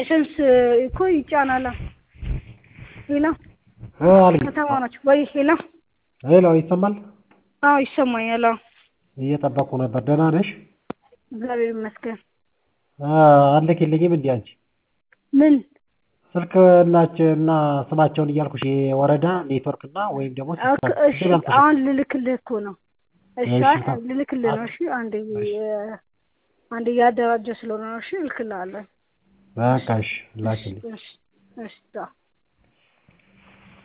ላይሰንስ እኮ ይጫናል። ሄሎ እ አልኝ ከተማ ናቸው ወይ? ሄሎ ሄሎ ይሰማል? አዎ ይሰማኛል። አዎ እየጠበቅኩ ነበር። ደህና ነሽ? እግዚአብሔር ይመስገን። እ አልልክልኝም እንዴ አንቺ? ምን ስልክ ናቸው እና ስማቸውን እያልኩሽ የወረዳ ኔትወርክ እና ወይም ደግሞ ኦኬ፣ እሺ አሁን ልልክልህ እኮ ነው። እሺ እሺ፣ አይ፣ ልልክልህ ነው። እሺ አንዴ አንዴ እያደራጀ ስለሆነ ነው። እሺ እልክልሃለሁ። በቃ እሺ ላኪልኝ። እሺ እሺ ቻው።